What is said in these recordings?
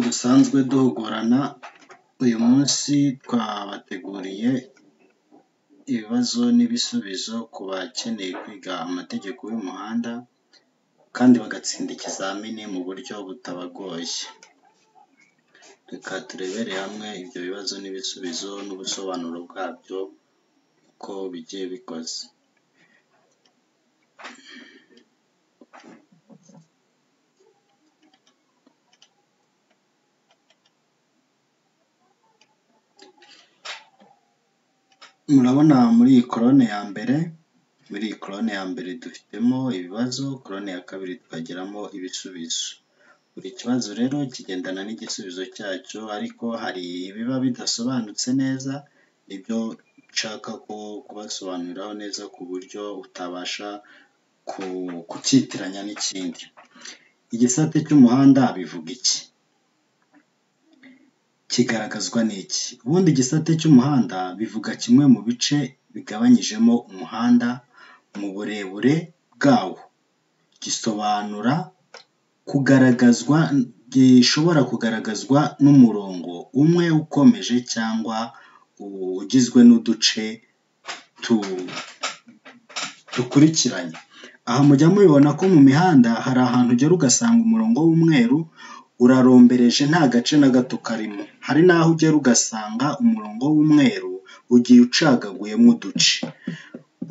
dusanzwe duhugurana, uyu munsi twabateguriye ibibazo n'ibisubizo ku bakeneye kwiga amategeko y'umuhanda kandi bagatsinda ikizamini mu buryo butabagoye. Reka turebere hamwe ibyo bibazo n'ibisubizo n'ubusobanuro bwabyo uko bigiye bikoze. Murabona muri iyi korone ya mbere, muri iyi korone ya mbere dufitemo ibibazo, korone ya kabiri tukageramo ibisubizo. Buri kibazo rero kigendana n'igisubizo cyacyo ariko hari ibiba bidasobanutse neza, ni byo nshaka kubasobanuriraho neza ku buryo utabasha kucyitiranya n'ikindi. Igisate cy'umuhanda bivuga iki? Kigaragazwa n'iki? Ubundi igisate cy'umuhanda bivuga kimwe mu bice bigabanyijemo umuhanda mu burebure bwawo. Gisobanura kugaragazwa, gishobora kugaragazwa n'umurongo umwe ukomeje cyangwa ugizwe n'uduce dukurikiranye. Aha mujya mubibona ko mu mihanda hari ahantu ugera ugasanga umurongo w'umweru urarombereje nta gace na gato karimo. Hari n'aho ugera ugasanga umurongo w'umweru ugiye ucagaguyemo uduce.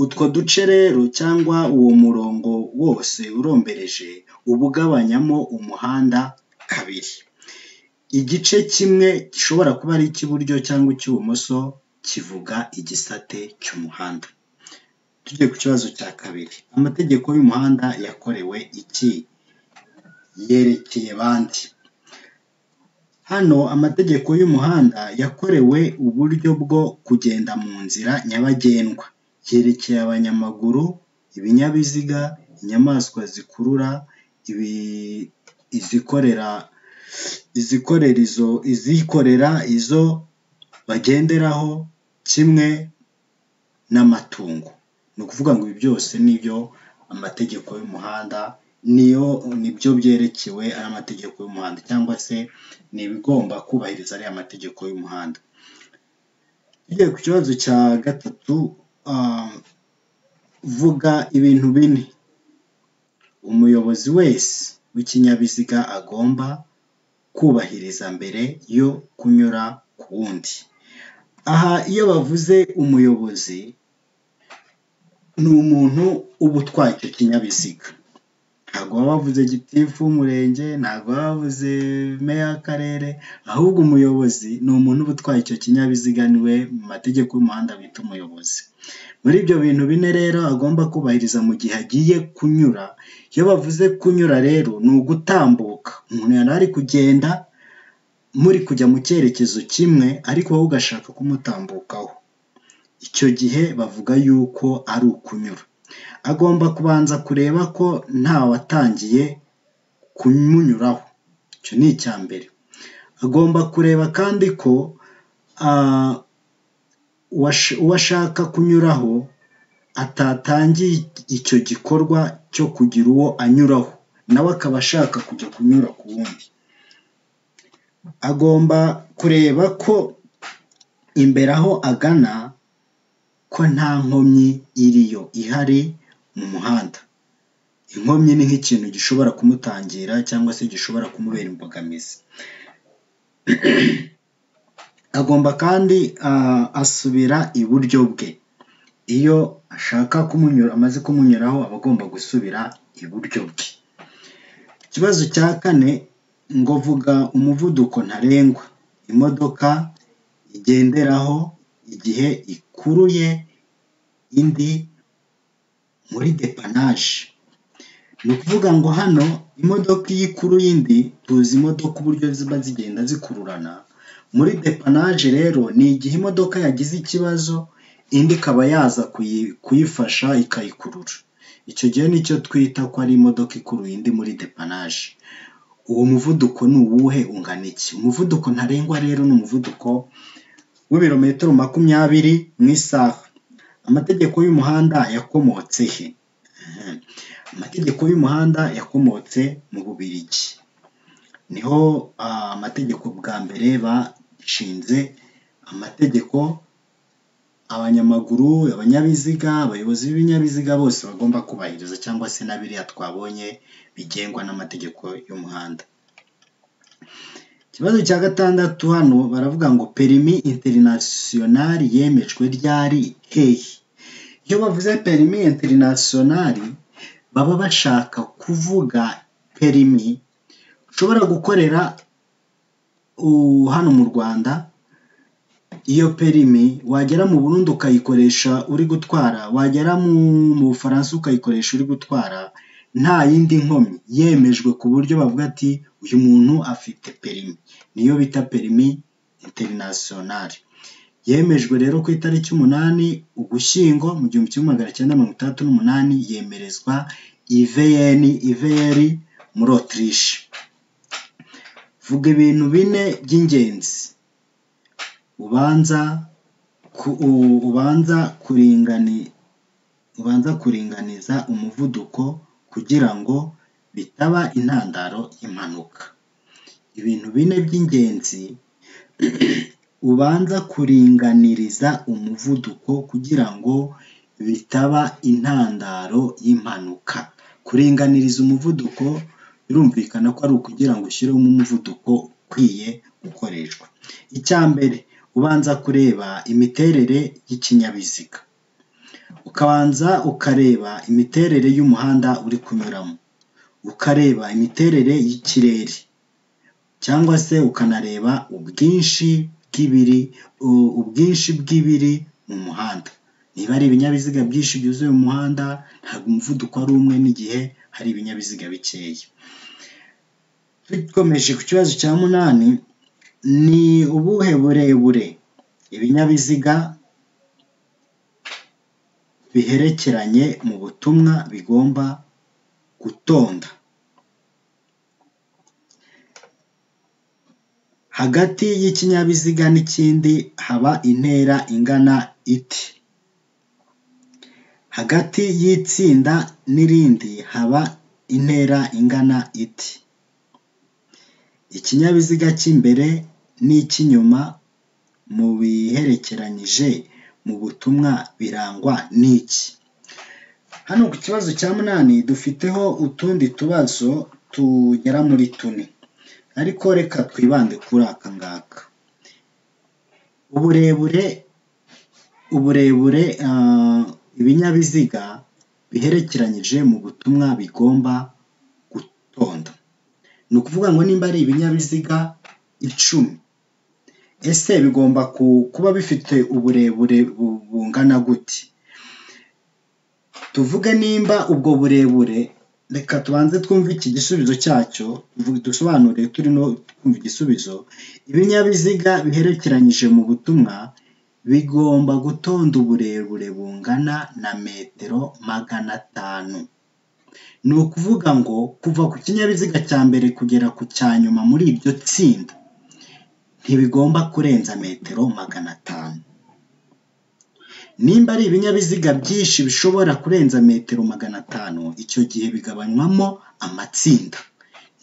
Utwo duce rero cyangwa uwo murongo wose urombereje, uba ugabanyamo umuhanda kabiri. Igice kimwe gishobora kuba ari icy'iburyo cyangwa icy'ibumoso kivuga igisate cy'umuhanda. Tujye ku kibazo cya kabiri, amategeko y'umuhanda yakorewe iki? Yerekeye bande? Hano amategeko y'umuhanda yakorewe uburyo bwo kugenda mu nzira nyabagendwa. Yerekeye abanyamaguru, ibinyabiziga, inyamaswa zikurura, izikorera izikorera, izo bagenderaho kimwe n'amatungo. Ni ukuvuga ngo ibi byose ni byo amategeko y'umuhanda, ni byo byerekewe ari amategeko y'umuhanda cyangwa se ni ibigomba kubahiriza ariya mategeko y'umuhanda. Tugiye ku kibazo cya gatatu, vuga ibintu bine umuyobozi wese w'ikinyabiziga agomba kubahiriza mbere yo kunyura ku wundi. Aha iyo bavuze umuyobozi, ni umuntu uba utwaye icyo kinyabiziga. Ntabwo baba bavuze gitifu w'umurenge, ntabwo baba bavuze meya w'akarere, ahubwo umuyobozi ni umuntu uba utwaye icyo kinyabiziga ni we mu mategeko y'umuhanda bita umuyobozi. Muri ibyo bintu bine rero agomba kubahiriza mu gihe agiye kunyura, iyo bavuze kunyura rero ni ugutambuka. Umuntu yari ari kugenda, muri kujya mu cyerekezo kimwe ariko wowe ugashaka kumutambukaho. Icyo gihe bavuga yuko ari ukunyura. Agomba kubanza kureba ko ntawatangiye kumunyuraho, icyo ni icya mbere. Agomba kureba kandi ko uwo ashaka kunyuraho atatangiye icyo gikorwa cyo kugira uwo anyuraho, na we akaba ashaka kujya kunyura ku wundi. Agomba kureba ko imbere aho agana ko nta nkomyi iriyo ihari mu muhanda. Inkomyi ni nk'ikintu gishobora kumutangira cyangwa se gishobora kumubera imbogamizi. Agomba kandi asubira iburyo bwe. Iyo ashaka amaze kumunyuraho aba agomba gusubira iburyo bwe. Ikibazo cya kane ngo vuga umuvuduko ntarengwa imodoka igenderaho igihe ikuruye indi muri depanaje. Ni ukuvuga ngo hano imodoka iyo ikuruye indi, tuzi imodoka uburyo ziba zigenda zikururana, muri depanaje rero ni igihe imodoka yagize ikibazo indi ikaba yaza kuyifasha ikayikurura. Icyo gihe ni cyo twita ko ari imodoka ikuruye indi muri depanaje. Uwo muvuduko ni uwuhe, ungana iki? Umuvuduko ntarengwa rero ni umuvuduko w'ibirometero makumyabiri mu isaha. Amategeko y'umuhanda yakomotse he? Amategeko y'umuhanda yakomotse mu Bubiligi. niho amategeko bwa mbere bashinze amategeko abanyamaguru, abanyabiziga, abayobozi b'ibinyabiziga bose bagomba kubahiriza cyangwa se na biriya twabonye bigengwa n'amategeko y'umuhanda. Ikibazo cya gatandatu hano baravuga ngo perimi interinasiyonari yemejwe ryari hehe? Iyo bavuze perimi interinasiyonari baba bashaka kuvuga perimi ushobora gukorera hano mu Rwanda, iyo perimi wagera mu Burundi ukayikoresha uri gutwara, wagera mu Bufaransa ukayikoresha uri gutwara nta yindi nkomyi, yemejwe ku buryo bavuga ati uyu muntu afite perimi, niyo bita perimi interinasiyonari. Yemejwe rero ku itariki umunani Ugushyingo mu gihumbi kimwe magana cyenda mirongo itandatu n'umunani yemerezwa iveyeni iveyeri muri Otirishe. Vuga ibintu bine by'ingenzi ubanza ubanza ubanza kuringaniza umuvuduko kugira ngo bitaba intandaro y'impanuka. Ibintu bine by'ingenzi ubanza kuringaniriza umuvuduko kugira ngo bitaba intandaro y'impanuka. Kuringaniriza umuvuduko birumvikana ko ari ukugira ngo ushyiremo umuvuduko ukwiye gukoreshwa. Icya mbere ubanza kureba imiterere y'ikinyabiziga, ukabanza ukareba imiterere y'umuhanda uri kunyuramo, ukareba imiterere y'ikirere cyangwa se ukanareba ubwinshi bw'ibiri ubwinshi bw'ibiri mu muhanda. Niba ari ibinyabiziga byinshi byuzuye mu muhanda ntabwo umuvuduko ari umwe n'igihe hari ibinyabiziga bikeya. Dukomeje ku kibazo cya munani ni ubuhe burebure ibinyabiziga biherekeranye mu butumwa bigomba gutonda? Hagati y'ikinyabiziga n'ikindi haba intera ingana ite? Hagati y'itsinda n'irindi haba intera ingana ite? Ikinyabiziga cy'imbere n'icy'inyuma mu biherekeranyije mu butumwa birangwa n'iki? Hano ku kibazo cya munani dufiteho utundi tubazo tugera muri tune, ariko reka twibande kuri aka ngaka. Uburebure uburebure ibinyabiziga biherekeranyije mu butumwa bigomba gutonda, ni ukuvuga ngo nimba ari ibinyabiziga icumi ese bigomba kuba bifite uburebure bungana gute? Tuvuge nimba ubwo burebure reka tubanze twumve iki gisubizo cyacyo dusobanure turi no kumva igisubizo, ibinyabiziga biherekeranyije mu butumwa bigomba gutonda uburebure bungana na metero magana atanu. Ni ukuvuga ngo kuva ku kinyabiziga cya mbere kugera ku cya nyuma muri iryo tsinda ntibigomba kurenza metero magana atanu. Nimba ari ibinyabiziga byinshi bishobora kurenza metero magana atanu icyo gihe bigabanywamo amatsinda,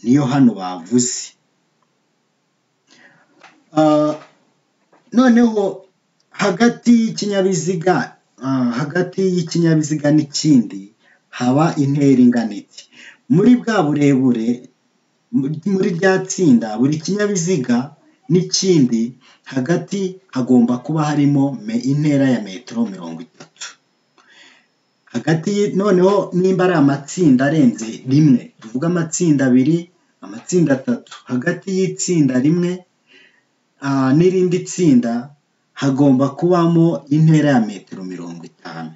niyo hano bavuze. Noneho hagati y'ikinyabiziga hagati y'ikinyabiziga n'ikindi haba intera ingana iki? Muri bwa burebure muri rya tsinda buri kinyabiziga n'ikindi hagati hagomba kuba harimo intera ya metero mirongo itatu. Hagati noneho nimba ari amatsinda arenze rimwe tuvuge amatsinda abiri, amatsinda atatu, hagati y'itsinda rimwe n'irindi tsinda hagomba kubamo intera ya metero mirongo itanu.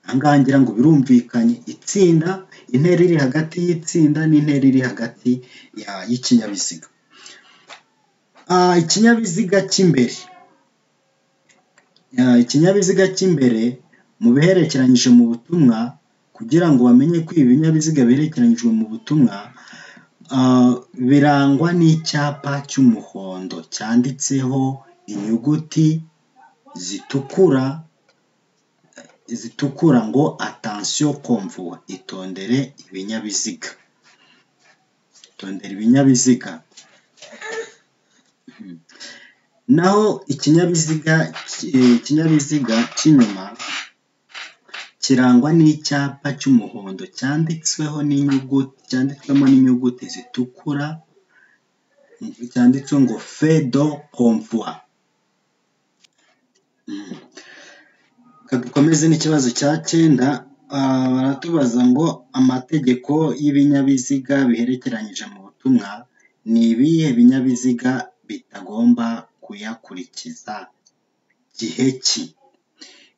Aha ngaha ngira ngo birumvikanye itsinda, intera iri hagati y'itsinda n'intera iri hagati y'ikinyabiziga. Ikinyabiziga cy'imbere, ikinyabiziga cy'imbere mu biherekeranyije mu butumwa kugira ngo bamenye ko ibi binyabiziga biherekeranyijwe mu butumwa birangwa n'icyapa cy'umuhondo cyanditseho inyuguti zitukura zitukura ngo atansiyo komvuwa itondere ibinyabiziga. tondera ibinyabiziga naho ikinyabiziga ki- ikinyabiziga cy'inyuma kirangwa n'icyapa cy'umuhondo cyanditsweho n'inyuguti cyanditswemo n'inyuguti zitukura cyanditseho ngo feu de convoi reka dukomeze n'ikibazo cya cyenda ah, baratubaza ngo amategeko y'ibinyabiziga biherekeranyije mu butumwa ni ibihe binyabiziga bitagomba kuyakurikiza gihe ki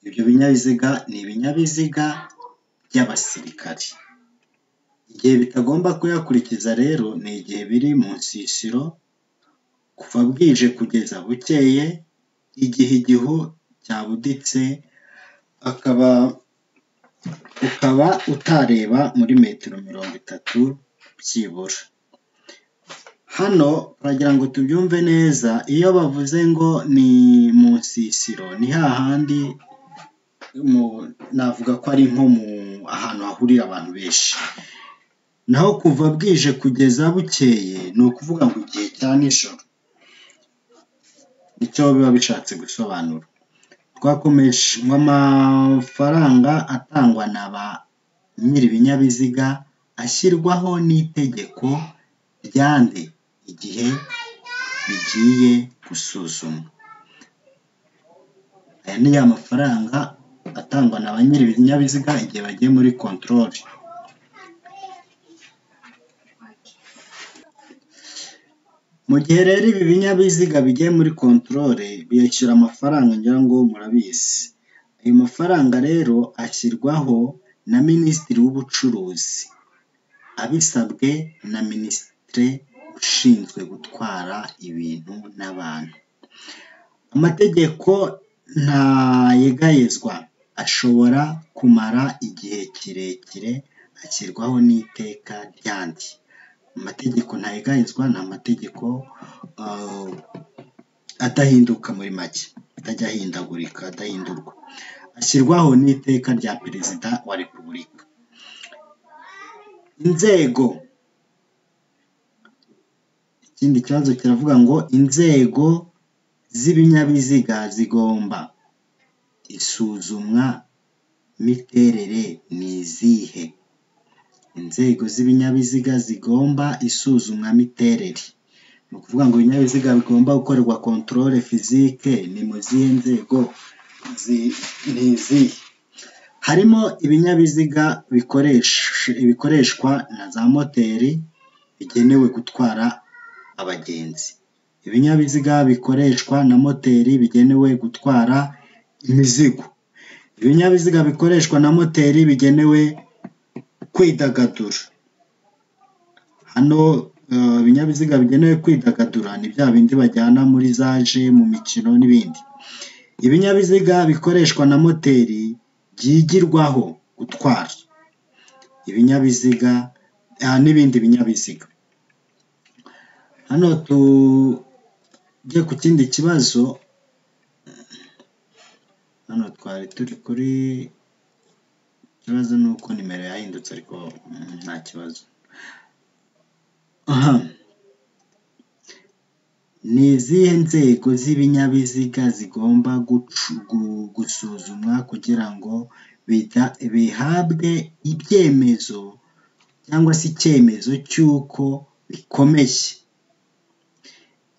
ibyo binyabiziga ni ibinyabiziga by'abasirikari igihe bitagomba kuyakurikiza rero ni igihe biri mu nsisiro kuva bwije kugeza bukeye igihe igihu cyabuditse akaba ukaba utareba muri metero mirongo itatu byibura hano baragira ngo tubyumve neza iyo bavuze ngo ni mu nsisiro ni hahandi mu- navuga ko ari nko mu ahantu hahurira abantu benshi naho kuva bwije kugeza bukeye ni ukuvuga ngo igihe cya nijoro nicyo biba bishatse gusobanura twakomeshwa amafaranga atangwa na ba nyiri ibinyabiziga ashyirwaho n'itegeko ryande igihe bigiye gusuzumwa aya ni ya mafaranga atangwa na ba nyiri ibinyabiziga igihe bagiye muri kontorori mu gihe rero ibi binyabiziga bigiye muri kontorore bishyura amafaranga ngira ngo murabizi ayo mafaranga rero ashyirwaho na minisitiri w'ubucuruzi abisabwe na minisitiri ushinzwe gutwara ibintu n'abantu amategeko ntayegayezwa ashobora kumara igihe kirekire ashyirwaho n'iteka ryandi amategeko ntayegayezwa ni amategeko ah, adahinduka muri make atajya ahindagurika adahindurwa ashyirwaho n'iteka rya perezida wa repubulika inzego ikindi kibazo kiravuga ngo inzego z'ibinyabiziga zigomba isuzumwa miterere ni izihe inzego z'ibinyabiziga zigomba isuzumwa miterere ni ukuvuga ngo ibinyabiziga bigomba gukorerwa kontorore fizike ni mu zihe nzego zi- ni izihe harimo ibinyabiziga bikoresha- bikoreshwa na za moteri bigenewe gutwara abagenzi ibinyabiziga bikoreshwa na moteri bigenewe gutwara imizigo ibinyabiziga bikoreshwa na moteri bigenewe kwidagadura hano eh, ibinyabiziga bigenewe kwidagadura ni bya bindi bajyana muri za je mu mikino n'ibindi ibinyabiziga bikoreshwa na moteri byigirwaho gutwara ibinyabiziga ah, n'ibindi binyabiziga hano tujye ku kindi kibazo hano twari turi kuri ikibazo ni uko nimero yahindutse ariko mm, nta kibazo aha ni izihe nzego z'ibinyabiziga zigomba gucu- gu- gusuzumwa kugira ngo bida- bihabwe ibyemezo cyangwa se icyemezo cy'uko bikomeye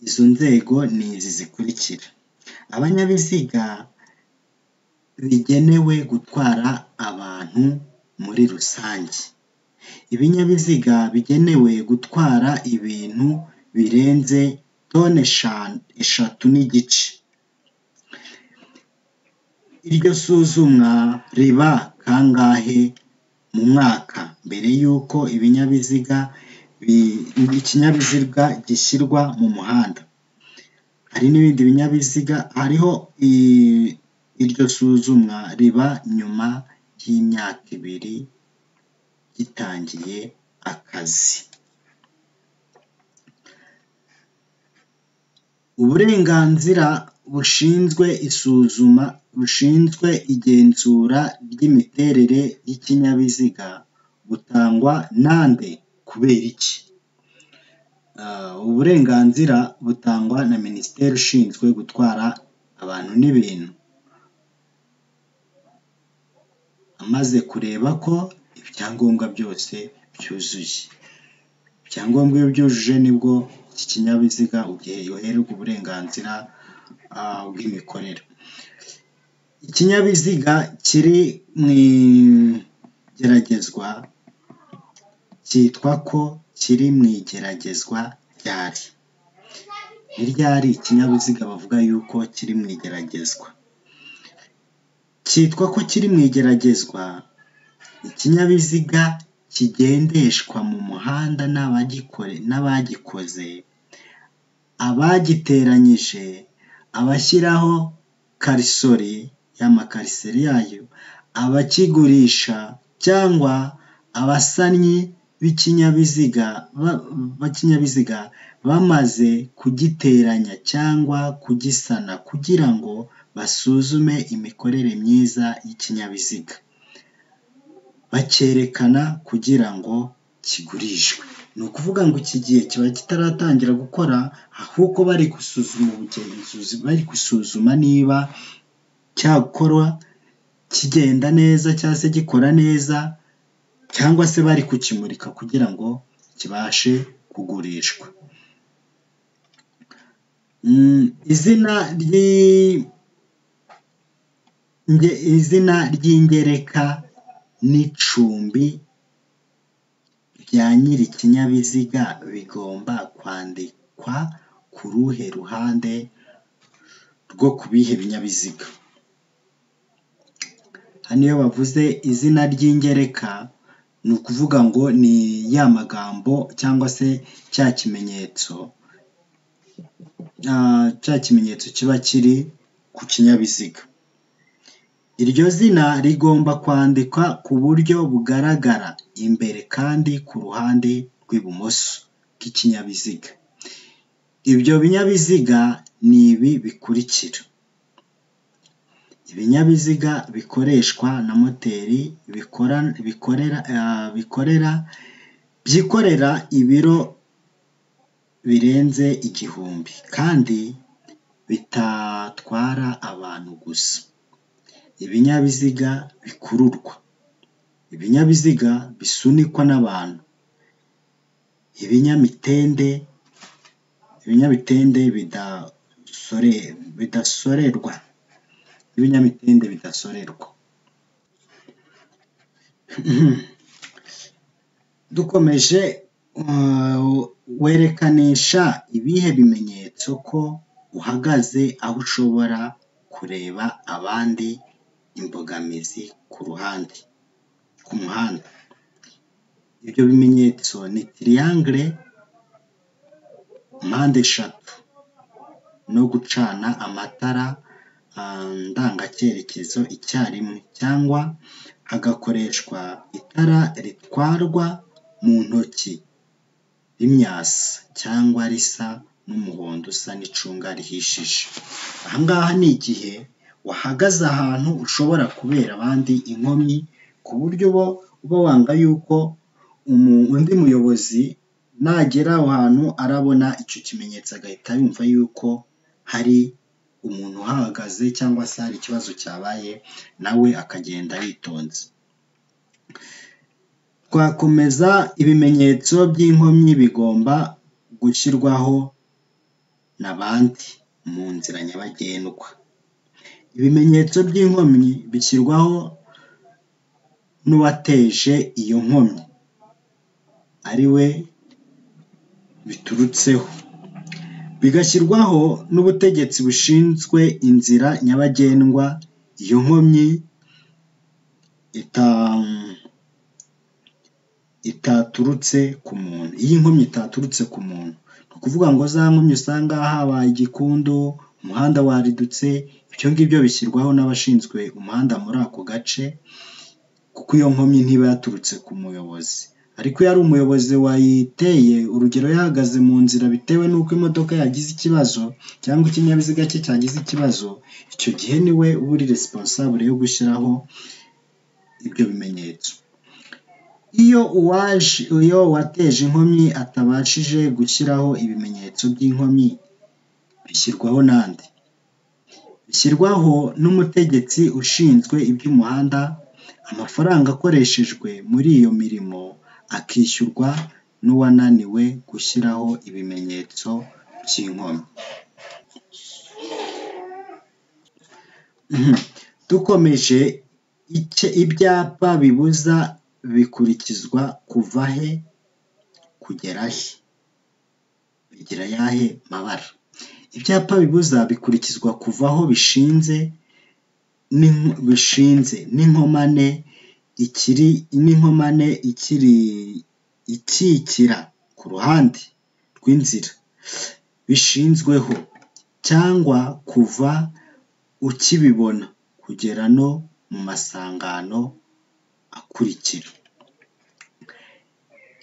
izo nzego ni izi zikurikira abanyabiziga bigenewe gutwara abantu muri rusange ibinyabiziga bigenewe gutwara ibintu birenze toni eshan- eshatu n'igice iryo suzumwa riba kangahe mu mwaka mbere y'uko ibinyabiziga bi- ikinyabiziga gishyirwa mu muhanda hari n'ibindi binyabiziga hariho i- iryo suzumwa riba nyuma y'imyaka ibiri gitangiye akazi uburenganzira bushinzwe isuzuma bushinzwe igenzura ry'imiterere y'ikinyabiziga butangwa nande kubera iki uburenganzira butangwa na minisiteri ishinzwe gutwara abantu n'ibintu amaze kureba ko ibyangombwa byose byuzuye ibyangombwa iyo byujuje nibwo iki kinyabiziga ugihererwa uburenganzira bw'imikorere ikinyabiziga kiri mu igeragezwa cyitwa ko kiri mu igeragezwa ryari iryari ikinyabiziga bavuga yuko kiri mu igeragezwa cyitwa ko kiri mu igeragezwa ikinyabiziga kigendeshwa mu muhanda n'abagikoze abagiteranyije abashyiraho karisori y'amakarisori yayo abakigurisha cyangwa abasannyi b'ikinyabiziga bamaze kugiteranya cyangwa kugisana kugira ngo basuzume imikorere myiza y'ikinyabiziga bacyerekana kugira ngo kigurishwe ni ukuvuga ngo iki gihe kiba kitaratangira gukora ahubwo bari gusuzuma ubugenzuzi bari gusuzuma niba cyakora kigenda neza cyangwa se gikora neza cyangwa se bari kukimurika kugira ngo kibashe kugurishwa izina izina ry'ingereka n'icumbi rya nyiri ikinyabiziga bigomba kwandikwa ku ruhe ruhande rwo ku bihe binyabiziga hano iyo bavuze izina ry'ingereka ni ukuvuga ngo ni ya magambo cyangwa se cya kimenyetso cya kimenyetso kiba kiri ku kinyabiziga iryo zina rigomba kwandikwa ku buryo bugaragara imbere kandi ku ruhande rw'ibumoso bw'ikinyabiziga ibyo binyabiziga ni ibi bikurikira ibinyabiziga bikoreshwa na moteri bikorera byikorera ibiro birenze igihumbi kandi bitatwara abantu gusa ibinyabiziga bikururwa ibinyabiziga bisunikwa n'abantu ibinyamitende ibinyamitende bidasorerwa ibinyamitende bidasorerwa dukomeje werekanisha ibihe bimenyetso ko uhagaze aho ushobora kureba abandi imbogamizi ku ruhande ku muhanda ibyo bimenyetso ni tiriyangere mpande eshatu no gucana amatara ndangacyerekezo icyarimwe cyangwa hagakoreshwa itara ritwarwa mu ntoki rimyasa cyangwa risa n'umuhondo usa n'icunga rihishije aha ngaha ni igihe wahagaze ahantu ushobora kubera abandi inkomyi ku buryo bo uba wanga yuko undi muyobozi nagera aho hantu arabona icyo kimenyetso agahita yumva yuko hari umuntu uhahagaze cyangwa se hari ikibazo cyabaye nawe akagenda yitonze twakomeza ibimenyetso by'inkomyi bigomba gushyirwaho na bandi mu nzira nyabagendwa ibimenyetso by'inkomyi bishyirwaho n'uwateje iyo nkomyi ari we biturutseho bigashyirwaho n'ubutegetsi bushinzwe inzira nyabagendwa iyo nkomyi itaturutse ku muntu iyo inkomyi itaturutse ku muntu ni ukuvuga ngo za nkomyi usanga habaye igikundu umuhanda waridutse ibyo ngibyo bishyirwaho n'abashinzwe umuhanda muri ako gace kuko iyo nkomyi ntiba yaturutse ku muyobozi ariko iyo ari umuyobozi wayiteye urugero yahagaze mu nzira bitewe n'uko imodoka yagize ikibazo cyangwa ikinyabiziga cye cyagize ikibazo icyo gihe niwe uba uri resiponsabure yo gushyiraho ibyo bimenyetso iyo uwaje iyo uwateje inkomyi atabashije gushyiraho ibimenyetso by'inkomyi bishyirwaho nande bishyirwaho n'umutegetsi ushinzwe iby'umuhanda amafaranga akoreshejwe muri iyo mirimo akishyurwa n'uwananiwe gushyiraho ibimenyetso by'inkomyi dukomeje ibyapa bibuza bikurikizwa kuva he kugera he bigira ayahe mabara ibyapa bibuza bikurikizwa kuva aho bishinze bishinze n'inkomane ikiri n'inkomane ikiri ikikira ku ruhande rw'inzira bishinzweho cyangwa kuva ukibibona kugera no mu masangano akurikira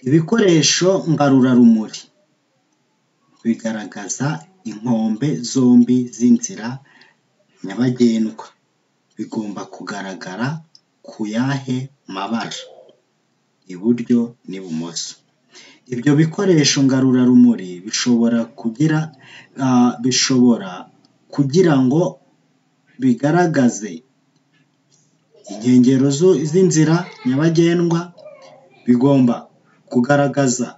ibikoresho ngarurarumuri bigaragaza inkombe zombi z'inzira nyabagendwa bigomba kugaragara ku yahe mabara iburyo n'ibumoso ibyo bikoresho ngarurarumuri bishobora kugira bishobora kugira ngo bigaragaze inkengero z'inzira nyabagendwa bigomba kugaragaza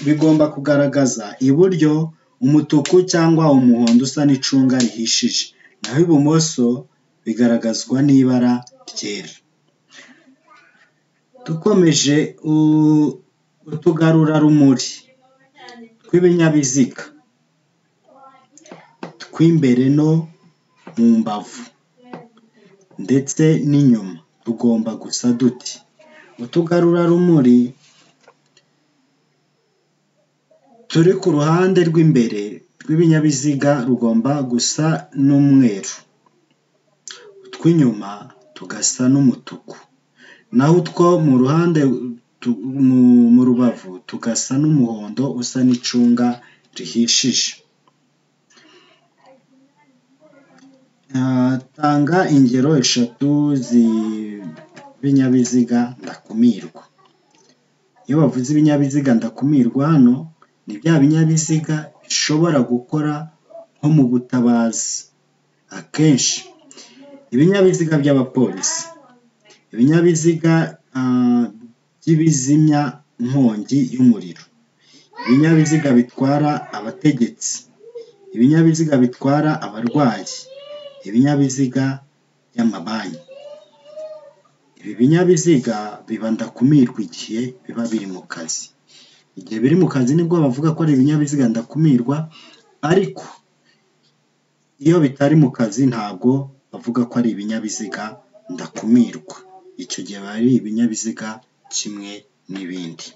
bigomba kugaragaza iburyo umutuku cyangwa umuhondo usa n'icunga rihishije naho ibumoso bigaragazwa n'ibara ryera dukomeje utugarurarumuri tw'ibinyabiziga tw'imbere no mu mbavu ndetse n'inyuma tugomba gusa duti utugarurarumuri turi ku ruhande rw'imbere rw'ibinyabiziga rugomba gusa n'umweru utw'inyuma tugasa n'umutuku naho utwo mu ruhande mu rubavu tugasa n'umuhondo usa n'icunga rihishije tanga ingero eshatu z'ibinyabiziga ndakumirwa iyo bavuze ibinyabiziga ndakumirwa hano ni bya binyabiziga bishobora gukora nko mu butabazi akenshi ibinyabiziga by'abapolisi ibinyabiziga by'ibizimya inkongi y'umuriro ibinyabiziga bitwara abategetsi ibinyabiziga bitwara abarwayi ibinyabiziga by'amabanki ibi binyabiziga biba ndakumirwa igihe biba biri mu kazi igihe biri mu kazi nibwo bavuga ko ari ibinyabiziga ndakumirwa ariko iyo bitari mu kazi ntabwo bavuga ko ari ibinyabiziga ndakumirwa icyo gihe biba ari ibinyabiziga kimwe n'ibindi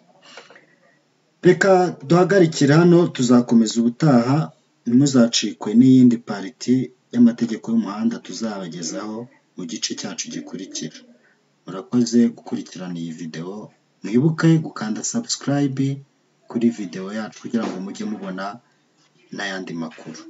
reka duhagarikire hano tuzakomeza ubutaha ntimuzacikwe n'iyindi pariti y'amategeko y'umuhanda tuzabagezaho mu gice cyacu gikurikira murakoze gukurikirana iyi videwo mwibuke gukanda subscribe kuri videwo yacu kugira ngo mujye mubona n'ayandi makuru